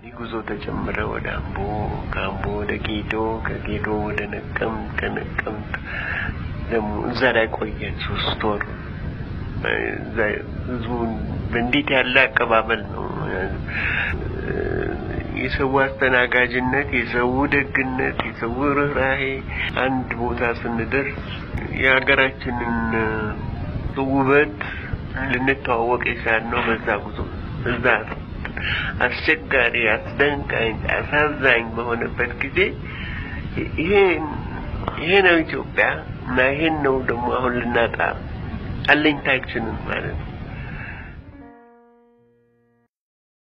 ይህ ጉዞ ተጀመረ ወደ አምቦ፣ ከአምቦ ወደ ጌዶ፣ ከጌዶ ወደ ነቀምት፣ ከነቀምት ደግሞ እዛ ላይ ቆየን ሶስት ወር። እዛ ህዝቡን በእንዴት ያለ አቀባበል ነው የሰው አስተናጋጅነት፣ የሰው ደግነት፣ የሰው ርኅራሄ አንድ ቦታ ስንደርስ የሀገራችንን ውበት ልንተዋወቅ የቻልነው በዛ ጉዞ እዛ አስቸጋሪ፣ አስደንቃኝ፣ አሳዛኝ በሆነበት ጊዜ ይሄ ይሄ ነው ኢትዮጵያ እና ይሄን ነው ደግሞ አሁን ልናጣ አለኝታችንን ማለት ነው